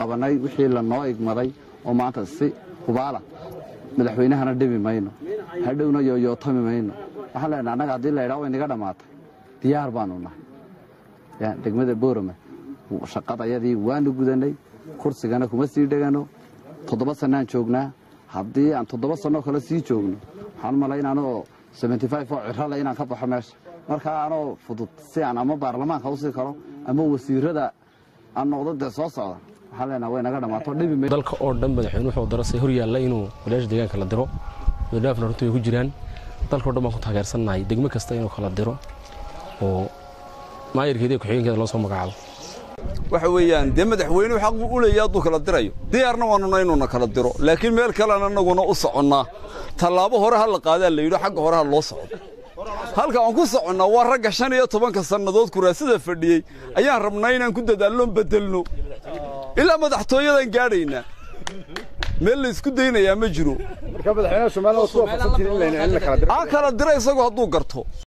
qabannay wixii lanoo igmaday oo maanta si hubaala madaxweynahana dhibi mayno hadhowna yooyootami mayno waxaan leenahay annaga haddii laydhaa way naga dhammaatay diyaar baanu nahay degmada boorame shaqadayadii waanu gudannay kursigana kuma sii dhegano toddoba sannaan joognaa haddii aan toddoba sannoo kale sii joogno waxaan malayn anoo oo cirale inaan ka baxo meesha markaa anoo fudud si aan ama baarlamaanka u sii karo ama wasiirada aan noqdo dee soo socda waxaan leenaha way naga dhammaato dhibi may dalka oo dhan madaxweyne wuxuu darasay hor yaalla inuu walaasha deegaanka la diro madaafna runtii way ku jiraan dalka o dhan baan ku taageersannahay degmo kasta inuu kala diro oo maayarkeeda iyo ku-xigeenkeeda loo soo magacaabo waxa weeyaan dee madaxweynuhu xaq buu u leeyahay hadduu kala dirayo diyaarna waanuna inuuna kala diro laakiin meel kalean annaguna u soconnaa tallaabo hore ha la qaadaa la yidho xagga hore ha loo socdo halka aan ku soconnaa waa ragga shan iyo tobanka sannadood kuraasada fadhiyey ayaan rabnaa inaan ku dadaalloon beddelno ilaa madaxtooyadan gaadhaynaa meel la isku daynayaa ma jiro marka madaxweynaha Soomaaliya oo soo fasatin in la kala diro ha kala dira isagoo hadduu garto